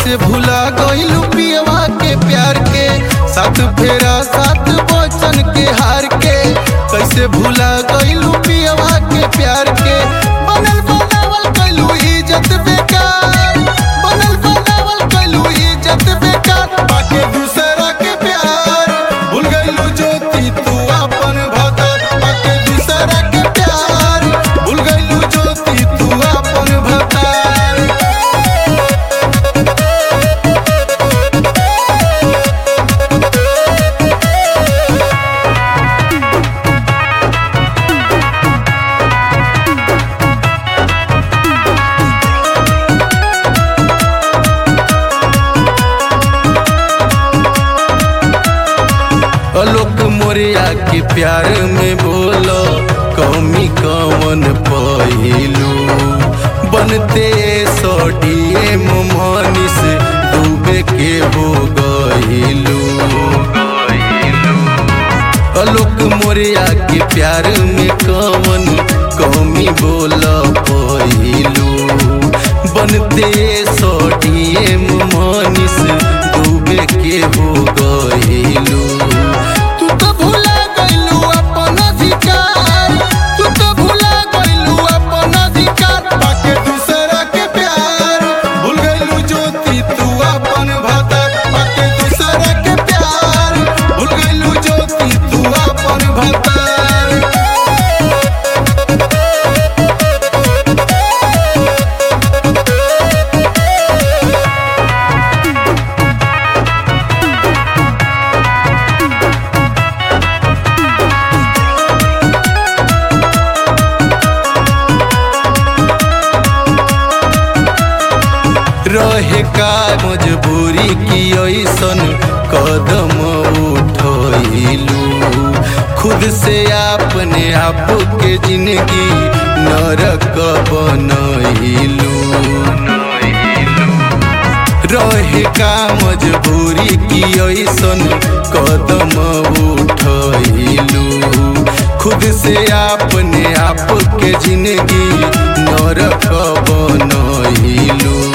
कैसे भुला गइलू पियवा के प्यार के साथ फेरा साथ बचन के हार के कैसे भुला गइलू पियवा के प्यार के बनल बनावल कैलू इज्जत बेकार बनल बनावल कैलू इज्जत बेकार बाके दूसरा के प्यार भूल गइलू ज्योति तू अपन भगत बाके दूसरा के प्यार भूल गइलू ज्योति तू अपन भगत अलोक मोरिया के प्यार में बोलो कमी कवन पहिलू बनते सडीएम मनीष डूबे के हो गइलू अलोक मोरिया के प्यार में कवन कमी बोलो पहिलू बनते सडीएम मनीष डूबे के हो गइलू तू तो भुला गइलू अपन अधिकार तू तो भुला गइलू अपन अधिकार बाके दूसरा के प्यार भूल गइलू ज्योति तू अपन भगत बाके दूसरा के प्यार भूल गइलू ज्योति तू अपन भगत रहे का मजबूरी की ऐसन कदम उठलू खुद से अपने आप के जिंदगी नरक बनलू रहे का मजबूरी की ऐसन कदम उठलू खुद से अपने आप के जिंदगी नरक बनलू